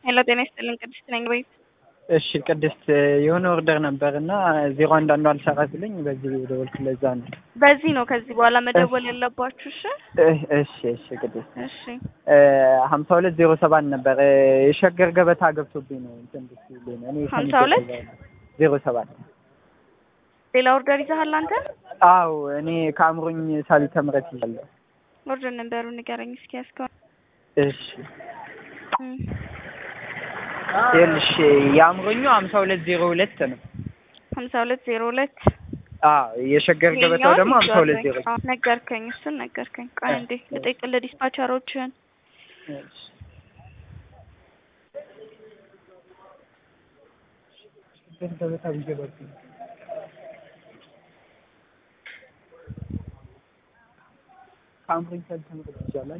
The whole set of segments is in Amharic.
ሄሎ ጤና ይስጥልኝ ቅድስት ነኝ ቤት እሺ ቅድስት የሆነ ኦርደር ነበር እና ዜሮ አንዳንዱ አልሰራ ሲለኝ በዚህ ደወልኩ። ለዛ ነው። በዚህ ነው ከዚህ በኋላ መደወል ያለባችሁ። እሺ እህ፣ እሺ እሺ ቅድስት እሺ ሀምሳ ሁለት ዜሮ ሰባት ነበር የሸገር ገበታ ገብቶብኝ ነው እንትን ብትይልኝ ነው። እኔ ሀምሳ ሁለት ዜሮ ሰባት ሌላ ኦርደር ይዘሃል አንተ? አው እኔ ከአእምሮኝ ሳሊተ ምረት ይዣለሁ። ኦርደር ነበሩ ንገረኝ እስኪ ያስከው እሺ ይኸውልሽ የአእምሮኙ ሀምሳ ሁለት ዜሮ ሁለት ነው። ሀምሳ ሁለት ዜሮ ሁለት አዎ የሸገር ገበታው ደግሞ ሀምሳ ሁለት ዜሮ አዎ፣ ነገርከኝ። እሱን ነገርከኝ። ቆይ እንዴ ልጠይቅልህ ዲስፓቸሮችን እሺ ሸገር ገበታ ቢገባብኝ ከአእምሮኝ ሳሊተ ምረት ይዣለሁ።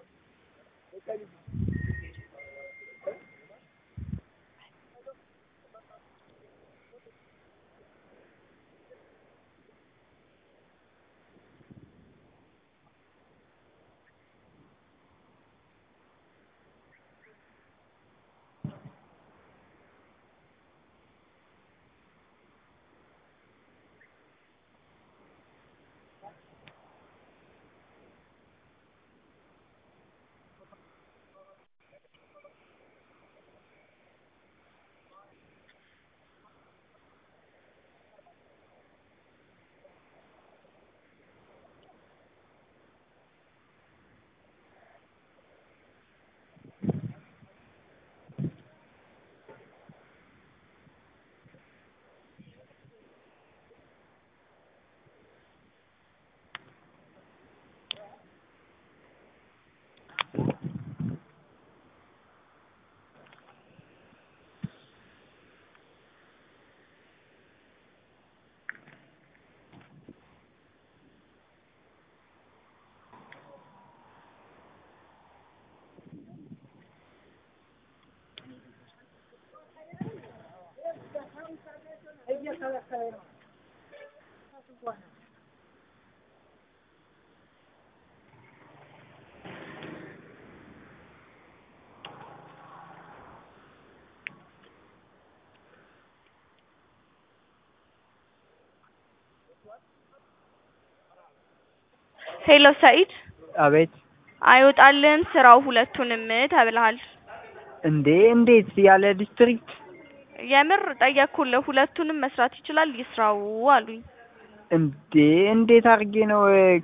ሄሎ ሰኢድ አቤት አይወጣልህም ስራው ሁለቱንም ተብለሃል። እንዴ እንዴት ያለ ዲስትሪክት የምር ጠየቅኩልህ። ሁለቱንም መስራት ይችላል ይስራው አሉኝ። እንዴ እንዴት አድርጌ ነው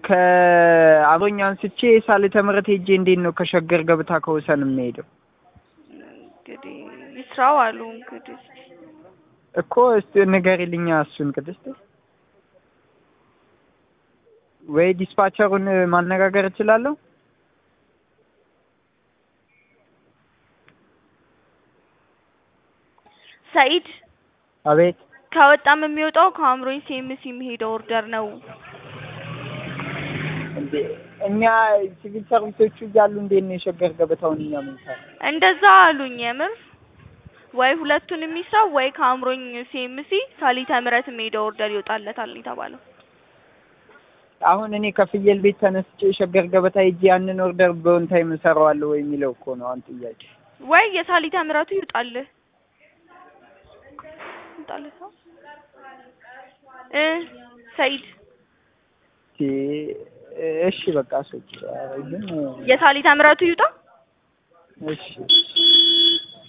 ከአብሮኝ አንስቼ ሳሊተ ምረት ሄጄ እንዴት ነው ከሸገር ገበታ ከወሰን የምሄደው? እንግዲህ ይስራው አሉ። እንግዲህ እኮ እስቲ ንገሪልኛ እሱን ቅድስት ወይ ዲስፓቸሩን ማነጋገር እችላለሁ? ሰኢድ አቤት ከወጣም የሚወጣው ከአእምሮኝ ሴምስ የሚሄደው ኦርደር ነው። እንዴ እኛ ሲቪል ሰርቪሶቹ እያሉ እንዴት ነው የሸገር ገበታውን እኛ ምንሰራ? እንደዛ አሉኝ። የምር ወይ ሁለቱን የሚስራው ወይ ከአእምሮኝ ሴምሲ ሳሊተ ምረት የሚሄደው ኦርደር ይወጣለታል ነው የተባለው። አሁን እኔ ከፍየል ቤት ተነስቼ የሸገር ገበታ ሄጄ ያንን ኦርደር በኦን ታይም እሰራዋለሁ ወይ የሚለው እኮ ነው አሁን ጥያቄ። ወይ የሳሊተ ምረቱ ይውጣልህ ይውጣልህ ሰው እ ሰኢድ እሺ በቃ ሰዎች ግን የሳሊተ ምረቱ ይውጣ። እሺ